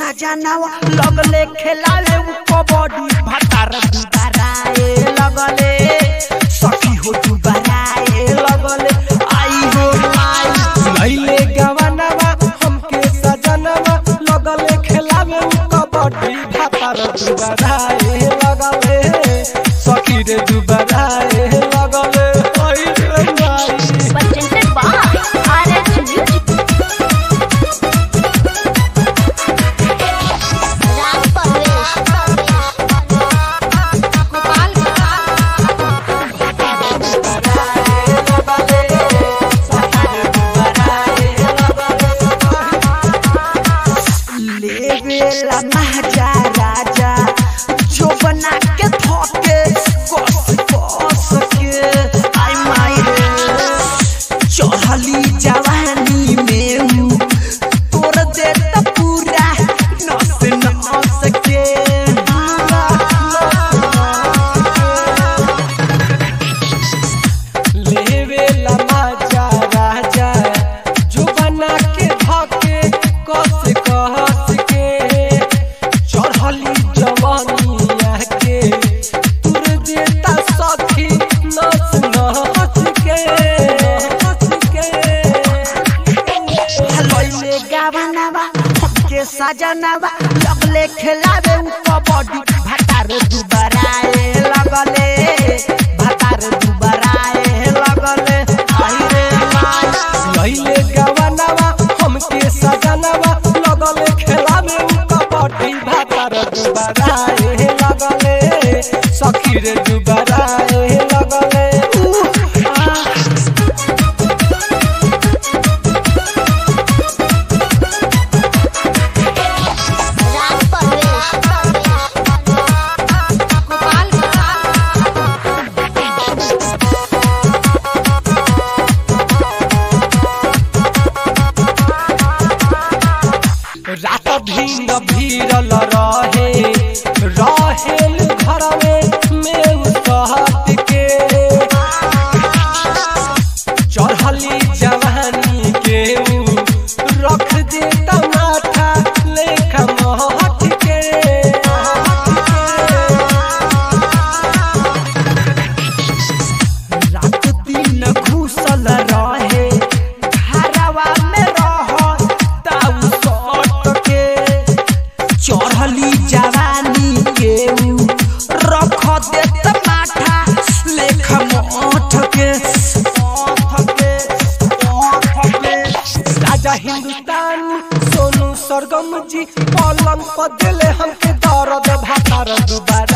सजनावा लगले खेलावे उ कबड्डी भातार दुबाराए लगले सखी हो दुबाराए लगले आई हो माई लैले गवनवा हमके सजनवा लगले खेलावे उ कबड्डी भातर दुबराए लगले सखी रे दुबराए लगले ओइ रे माई presented by RH Music. Ram Parvesh लेवेला महाजा राजा जो बना के थके कस कस के आई माई रे चढ़ली जवानी में हूँ तोड़ देता पूरा नस नस के पूरा लेवे लमाजा राजा जो बना के धके कस कस के चढ़ली जवानिया के तुर देता सखी नस नस के नस के हलैले गावनावा हमके सजनावा लगले खेलावे उ कबड्डी भातार दुबराए लगले भातार दुबराए लगले आई रे माई लैले गवनवा हमके सजनवा लगले खेलावे उ कबड्डी भातर दुबराए लगले सखी रे दुबराए लगले उह, आह। राम परवेश रात भींग भीरल रहे रहेल घरवे में कहत के चढ़ली जवानी के ऊ रख देता माथा लेखा महत के रात दिन घुसल रहे घरवा में रह ताऊ सट के चढ़ली जवानी के ऊ रख देत माथा लेख मोठ के ओठ के ओठ के राजा हिंदुस्तान सोनू सरगम जी पलंग पर दिले हमके दर्द भातार दुबारा